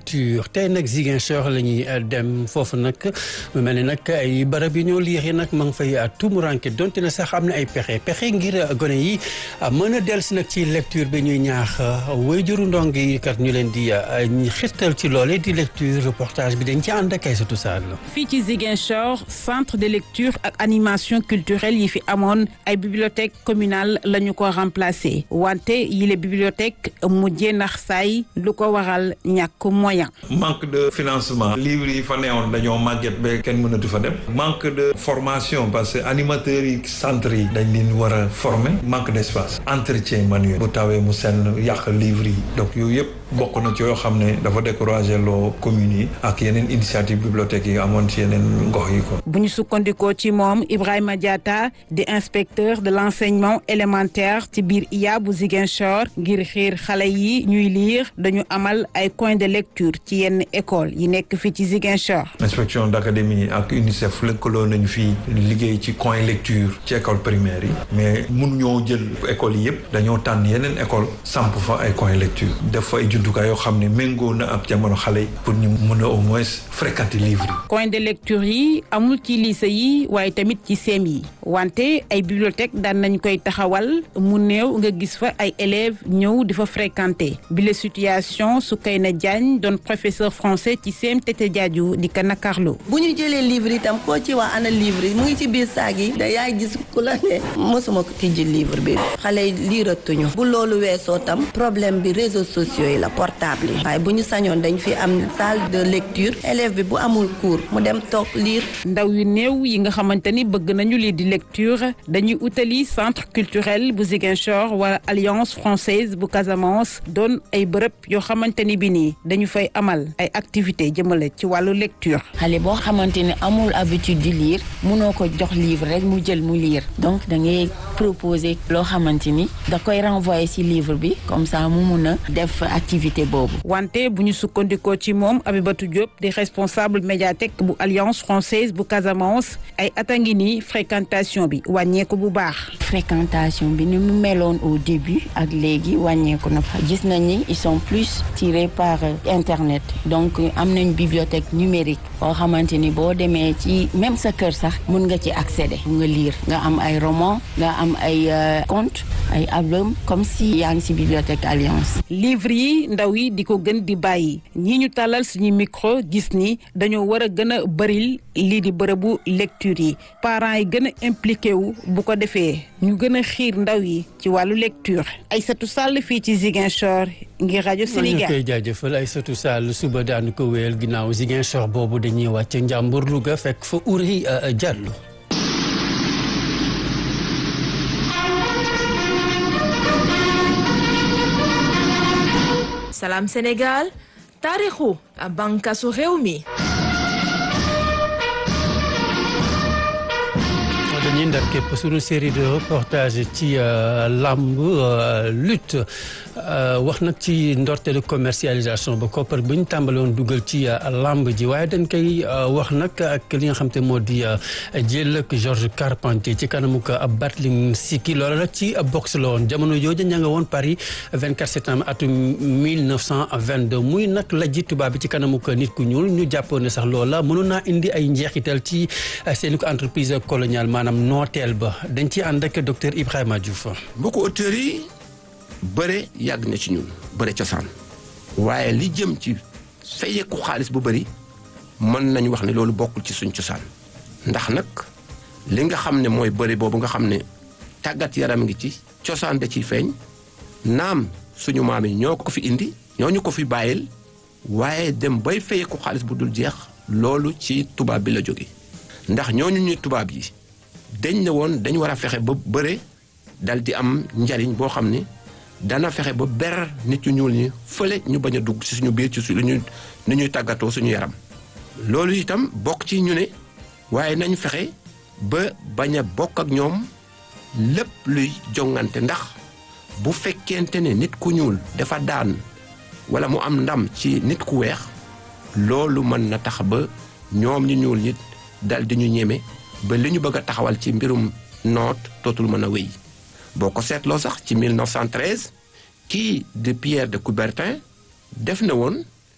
lecture tey nag Ziguinchor la ñuy dem foofu nag mu mel ni nag ay barab yi ñoo liir yi nag ma ngi fay tumuranke donte na sax am na ay pexe pexe ngir gone yi mën a dellusi nag ci lecture bi ñuy ñaax waajuru ndong yi kat ñu leen di xirtal ci loole di lecture reportage bi dañ ci ànd ak Aïssatou Sall fii ci Ziguinchor centre de lecture ak animation culturelle yi fi amoon ay bibliothèque communale la ñu ko remplacé wante yile bibliothèque mujjee nax saay lu ko waral ñàkk moyen manque de financement livres yi fa neewoon dañoo màgget ba kenn mënatu fa dem manque de formation parce que animateurs yi centre yi dañ leen war a former manque d' espace entretien manuel bu tawee mu senn yàq livres yi donc yooyu yëpp bokk na ci yoo xam ne dafa découragé loo communes yi ak yeneen initiative bibliothèque yi amoon ci yeneen gox yi ko bu ñu sukkandikoo ci moom Ibrahima Diatta di inspecteur de l' enseignement élémentaire ci biir IA bu Ziguinchor ngir xiir xale yi ñuy lire dañu amal ay coin de lecture ci yenn école yi nekk fii ci Ziguinchor. inspection d' académie ak UNICEF lëkkaloo nañu fii liggéey ci coin lecture ci école primaire yi mais mun ñoo jël école yi yëpp dañoo tànn yeneen école samp fa ay coin lecture def fa ay jumtukaay yoo xam ne méngoo na ab jamono xale yi pour ñu mën a au moins fréquenter livre yi. coin de lecture yi amul ci lycée yi waaye tamit ci CEM yi wante ay bibliothèque daan nañ koy taxawal mu néew nga gis fa ay élèves ñëw di fa fréquenter bile situation Soukayna Diagne doon professeur français ci CEM Tete Diadio di ka nakarlo bu ñu jëlee livre itam koo ci wax ana livre yi mu ngi ci biir saag yi da yaay gis ku la ne mosuma ko tijji livre bi xale yi liiratuñu bu loolu weesoo tam problème bi réseaux sociaux yi la portable yi waaye bu ñu sañoon dañ fi am salle de lecture élève bi bu amul cours mu dem toog lire. ndaw yu néew yi nga xamante ni bëgg nañu lii di lecture dañuy utali centre culturel bu Ziguinchor wala alliance française bu Casamance doon ay bërëb yoo xamante ni bi nii dañu fay amal ay activités jëmale ci wàllu lecture. xale boo xamante ne amul habitude di lire munoo ko jox livre rek mu jël mu lire donc da ngay proposer loo xamante ni da koy renvoyer ci livre bi comme ça mu mun a def activité boobu. wante bu ñu sukkandikoo ci moom Abibatou Diop di responsable médiathèque bu alliance française bu Casamance ay at a ngi nii fréquentation bi wàññeeku bu baax. fréquentation bi ni mu meloon au début ak léegi wàññeeku na gis nañ ni ils sont plus tirés par internet donc am nañ bibliothèque numérique boo xamante ni boo demee ci même sa kër sax mun nga ci accéder nga lire nga am ay roman nga am ay conte ay album comme si yaa ngi ci bibliothèque alliance. livre yi ndaw yi di ko gën di bàyyi ñii ñu tàllal suñu micro gis ni dañoo war a gën a bëril lii di bërëbu lecture yi parents yi gën a impliqué wu bu ko defee ñu gën a xiir ndaw yi ci wàllu lecture Aïssatou Sall fii ci Ziguinchor ngir rajo Sénégal. ñu koy jaajëfal Aïssatou Sall suba daanu ko wéyal ginnaaw Ziguinchor boobu dañuy wàcc Njàmbur Louga fekk fa Ouri Diallo. Salam Sénégal taarixu bànqaasu réew mi. dañuy ndar képp suñu série de reportage ci làmb lutte wax nag ci ndorteelu commercialisation ba koppar bu ñu tàmbale woon dugal ci làmb ji waaye dañ koy wax nag ak li nga xam te moo di jël ak Georges Carpentier ci kanamu ko Battling Siki loola nag ci boxe la woon jamono jooju ña nga woon Paris 24 septembre atum 1922 muy nag la ji tubaab bi ci kanamu ko nit ku ñuul ñu jàppoon ne sax loola mënoon naa indi ay njeexital ci seen ko entreprise coloniale maanaam nooteel ba dañ ci ànd ak docteur Ibrahima Diouf. mbokku auteurs yi bëre yàgg na ci ñun bëre cosaan waaye li jëm ci fayeeku xaalis bu bëri mën nañu wax ne loolu bokkul ci suñ cosaan ndax nag li nga xam ne mooy bëre boobu nga xam ne tàggat yaram ngi ci cosaan da ciy feeñ naam suñu maam yi ñoo ko fi indi ñoo ñu ko fi bàyyil waaye dem bay fayeeku xaalis bu dul jeex loolu ci tubaab bi la jóge ndax ñooñu ñuy tubaab yi dañ ne woon dañ war a fexe ba bëre dal di am njariñ boo xam ne dana fexe ba ber nit ñu ñuul ñi fële ñu bañ a dugg ci suñu biir ci su ñu ni ñuy tàggatoo suñu yaram loolu itam bokk ci ñu ne waaye nañ fexe ba bañ a bokk ak ñoom lépp luy jongante ndax bu fekkente ne nit ku ñuul dafa daan wala mu am ndam ci nit ku weex loolu mën na tax ba ñoom ñu ñuul ñi dal di ñu ñeme ba li ñu bëgg a taxawal ci mbirum noot dootul mën a wéy boo ko seetloo sax ci 1913 kii de Pierre de Coubertin def na woon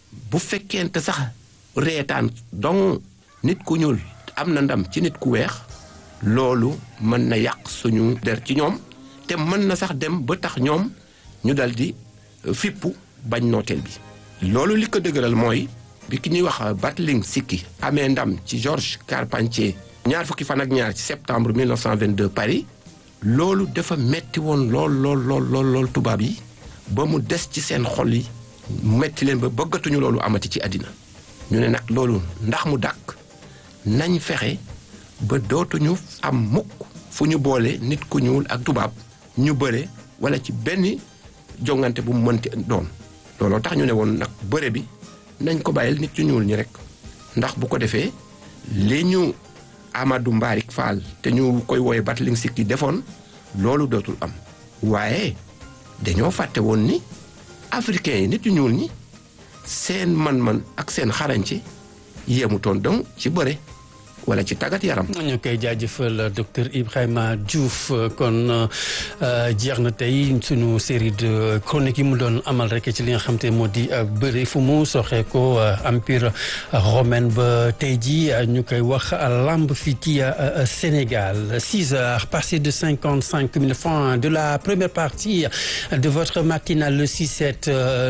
bu fekkente sax reetaan donc nit ku ñuul am na ndam ci nit ku weex loolu mën na yàq suñu der ci ñoom te mën na sax dem ba tax ñoom ñu dal di fippu bañ nooteel bi loolu li ko dëgëral mooy bi ki ñuy wax Battling Sikki amee ndam ci Georges Carpentier ñaar fukki fan ak ñaar ci septembre 1922 Paris loolu dafa metti woon lool lool lool lool lool tubaab yi ba mu des ci seen xol yi metti leen ba bëggatuñu loolu amati ci àddina ñu ne nag loolu ndax mu dàkk nañ fexe ba dootuñu am mukk fu ñu boole nit ku ñuul ak tubaab ñu bëre wala ci benn jongante bu mu mënti doon looloo tax ñu ne woon nag bëre bi nañ ko bàyyil nit ñu ñuul ñi rek ndax bu ko defee li ñu Amadou Mbaarik Fall te ñu koy wooye Battling Sikki defoon loolu dootul am waaye dañoo fàtte woon ni africains yi nit ñu ñuul ñi seen man-man ak seen xarañci yemutoon donc ci bëre wala ci tàggat yaram. ñu koy jaajëfal docteur Ibrahima Diouf kon jeex na tey sunu série de chroniques yi mu doon amal rek ci li nga xam te moo di bëri fu mu soxee ko empire romain ba tey ji ñu koy wax lamb fii ci Sénégal six heures passées de cinquante cinq mille francs de la première partie de votre matinale le six sept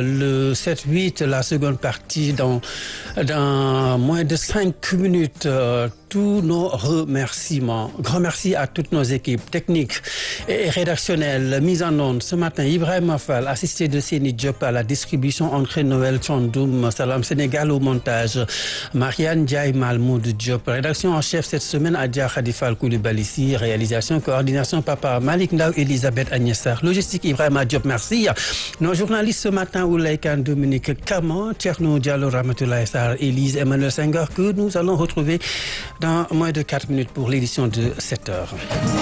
le sept huit la seconde partie dans dans moins de cinq minutes. tous nos remerciements. Grand merci à toutes nos équipes techniques et rédactionnelles mises en onde ce matin. Ibrahim Fall, assisté de Séni Diop à la distribution, André Noël Chandoum, Salam Sénégal au montage, Marianne Diaye Malmoud Diop, rédaction en chef cette semaine, Adja Khadifal Koulibaly, réalisation, coordination, Papa Malik Ndao, Elisabeth Agnessar, logistique Ibrahim Diop, merci. Nos journalistes ce matin, Oulaïkan Dominique Caman, Tcherno Diallo Ramatoulaye Sar, Élise Emmanuel Senghor, que nous allons retrouver dans moins de 4 minutes pour l'édition de 7 heures.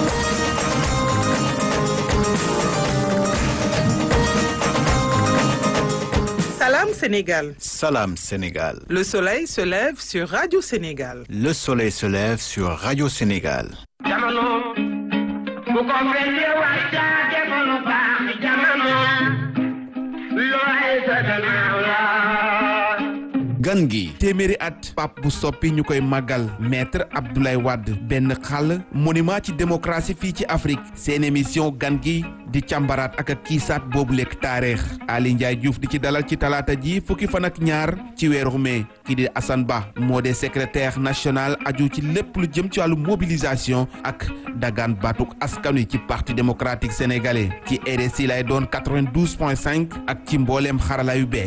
Salam Sénégal. Salam Sénégal. Le soleil se lève sur Radio Sénégal. Le soleil se lève sur Radio Sénégal. gan gi téeméeri at pap bu soppi ñu koy màggal maître Abdoulaye Wade benn xàll monument ci démocratie fii ci Afrique seen émission gan gi di càmbaraat ak a kiisaat boobu lekk taarix Ali Ndiaye Diouf di ci dalal ci talaata ji fukki fan ak ñaar ci weeru mai kii di Assane Ba moo de secrétaire national aju ci lépp lu jëm ci wàllu mobilisation ak dagaan baatuk askan wi ci parti démocratique sénégalais ci RSI lay doon 92 point 5 ak ci mbooleem xarala yu bees